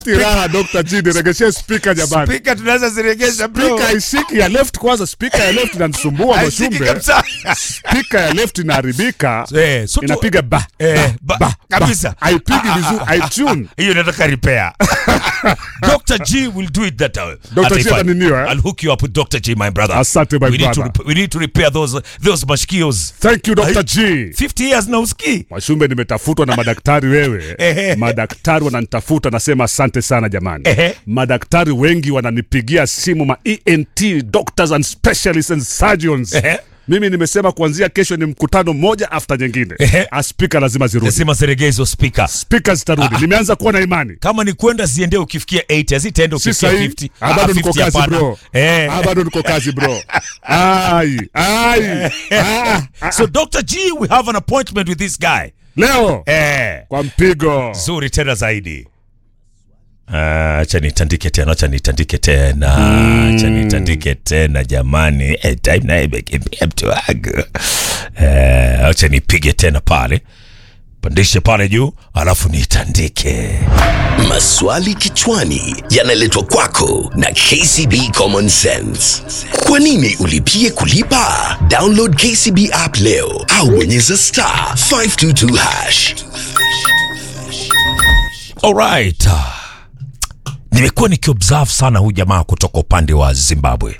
Raha Dr. G, niregeshee speaker jamani. Speaker tunaweza ziregesha bro. Speaker haishiki ya left kwanza, speaker ya left inanisumbua Haishiki Mwashumbe. kabisa. Speaker ya left inaharibika. Eh, so tu- Inapiga ba. Eh, ba- ba, kabisa. ba. Haipigi vizuri, haitune. hiyo nataka repair Dr. G will do it that way. Dr. G Ataifanya. ataniniwa, eh? I'll hook you up with Dr. G my brother. Asante, my we need to brother. rep- we need to repair those those mashkios. Thank you Dr. G. 50 years na uski. Mwashumbe, nimetafutwa na madaktari wewe. Ehe. Madaktari wananitafuta, nasema asante sana jamani. Ehe. Madaktari wengi wananipigia simu, ma ENT doctors and specialists and surgeons. Ehe. Mimi nimesema kuanzia kesho ni mkutano moja after nyingine. Ehe. Ah, Spika lazima zirudi, Lazima ziregezo speaker. spika zitarudi. Nimeanza kuwa na imani. Kama ni kwenda ziende ukifikia 80, hazitaenda Si ukifikia sahi. 50. Ah, bado Ah, niko 50 kazi hapana. bro. Eh. Ah, bado niko kazi bro. Ai, ai. Ah, ah. So Dr. G we have an appointment with this guy. Leo Eh. kwa mpigo. Zuri tena zaidi. Ah, Acha nitandike tena, acha nitandike tena, acha nitandike tena jamani. Eh, time naye imekimbia mtu wangu. Eh, acha nipige tena pale, pandishe pale juu, alafu nitandike. Maswali kichwani yanaletwa kwako na KCB Common Sense. Kwa nini ulipie kulipa? Download KCB app leo au bonyeza star 522 hash. Alright. Nimekuwa nikiobserve sana huyu jamaa kutoka upande wa Zimbabwe,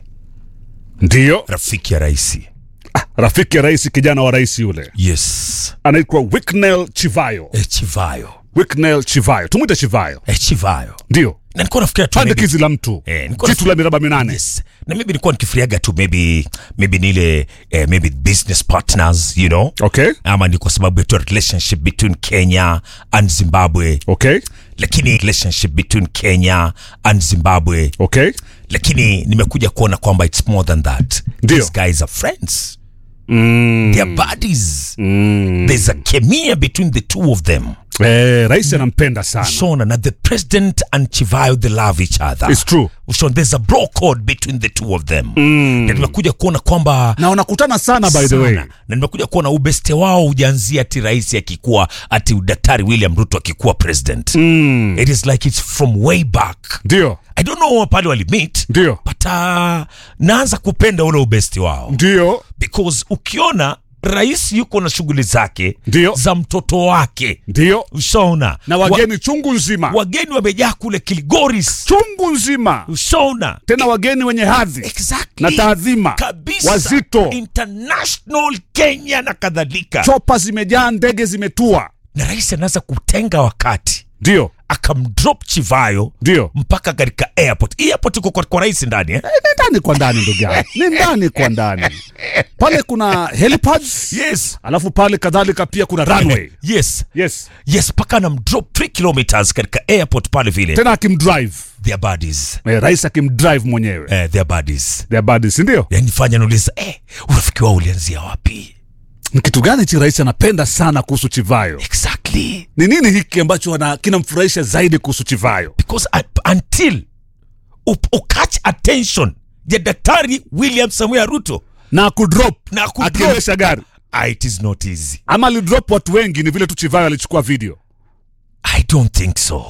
Ndio rafiki ya rais. rafiki ya rais, kijana wa rais yule Yes, anaitwa Wicknell Chivayo. eh, Chivayo, Wicknell Chivayo, tumwite Chivayo. eh, Chivayo. Ndio Na nilikuwa nafikiria tu pande maybe- kizi la mtu Eh, nilikuwa jitu la miraba minane. Yes. Na maybe nilikuwa nikifiriaga tu maybe maybe nile eh, maybe business partners, you know. Okay, Ama ni kwa sababu ya tu relationship between Kenya and Zimbabwe. okay, Lakini relationship between Kenya and Zimbabwe. okay. Lakini nimekuja kuona kwamba it's more than that. Ndio. These guys are friends. Mm, They are buddies. mm. There's a chemia between the two of them. Eh, rais anampenda sana. Shona, na the president and Chivayo, they love each other. It's true. Shona, there's a bro code between the two of them. Na nimekuja kuona kwamba Na wanakutana sana by the sana. way. na nimekuja kuona ubeste wao ujaanzia ati rais akikuwa ati daktari William Ruto akikuwa president. It is like it's from way back. Ndio, I don't know pale walimit ndio, but uh, naanza kupenda ule ubesti wao ndio, because ukiona rais yuko na shughuli zake Ndio. za mtoto wake ndio. ushaona Na wageni chungu nzima, wageni wamejaa kule Kilgoris chungu nzima, ushaona tena wageni wenye hadhi exactly na taadhima, kabisa wazito, international Kenya na kadhalika chopa zimejaa, ndege zimetua. na rais anaanza kutenga wakati Ndio, akamdrop Chivayo ndio. mpaka katika airport. Airport iko kwa, kwa rais ndani eh? Eh, ni ndani kwa ndani ndugu yangu, ni ndani kwa ndani. Pale kuna helipads, Yes. alafu pale kadhalika pia kuna runway. Yes. Yes, Yes, mpaka anamdrop 3 kilometers katika airport pale vile. tena akimdrive Their buddies. eh, rais akimdrive mwenyewe Eh, their buddies. their buddies, si ndio? Yani fanya nauliza eh, urafiki wao ulianzia wapi? Ni kitu gani chi rais anapenda sana kuhusu Chivayo? Exactly. Ni nini hiki ambacho wana- kinamfurahisha zaidi kuhusu Chivayo? Because uh, until up, ukatch attention ya daktari William Samuel Ruto Na kudrop na kudrop- akiendesha gari ah, it is not easy. ama alidrop watu wengi, ni vile tu Chivayo alichukua video. I don't think so.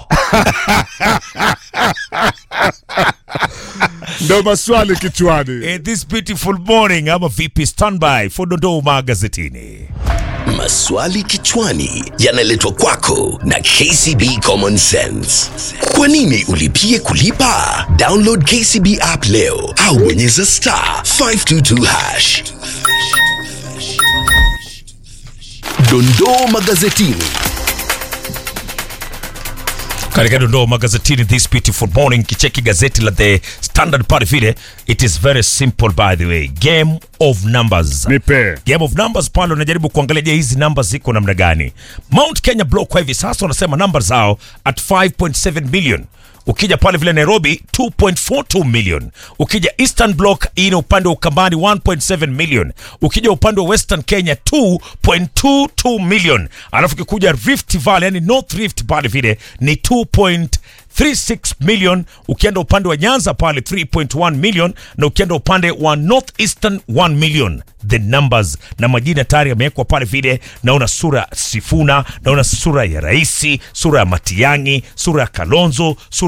Ndio maswali kichwani. Eh, this beautiful morning ama vipi standby for dondoo magazetini. Maswali kichwani yanaletwa kwako na KCB Common Sense. Kwa nini ulipie kulipa? Download KCB app leo au bonyeza star 522 hash. Dondoo magazetini. katika dondoo magazetini this beautiful morning kicheki gazeti la the standard pale vile it is very simple by the way game of numbers Nipe. game of numbers pale unajaribu kuangalia je hizi numbers ziko namna gani mount kenya block kwa hivi sasa wanasema number zao at 5.7 million ukija pale vile nairobi 2.42 million ukija eastern block ina upande wa ukambani 1.7 million ukija upande wa western kenya 2.22 million alafu ukikuja rift valley yani north rift pale vile ni 2. 36 million ukienda upande wa nyanza pale 3.1 million na ukienda upande wa northeastern 1 million the numbers na majina tayari yamewekwa pale vile naona sura ya sifuna naona sura ya raisi sura ya matiangi sura ya kalonzo sura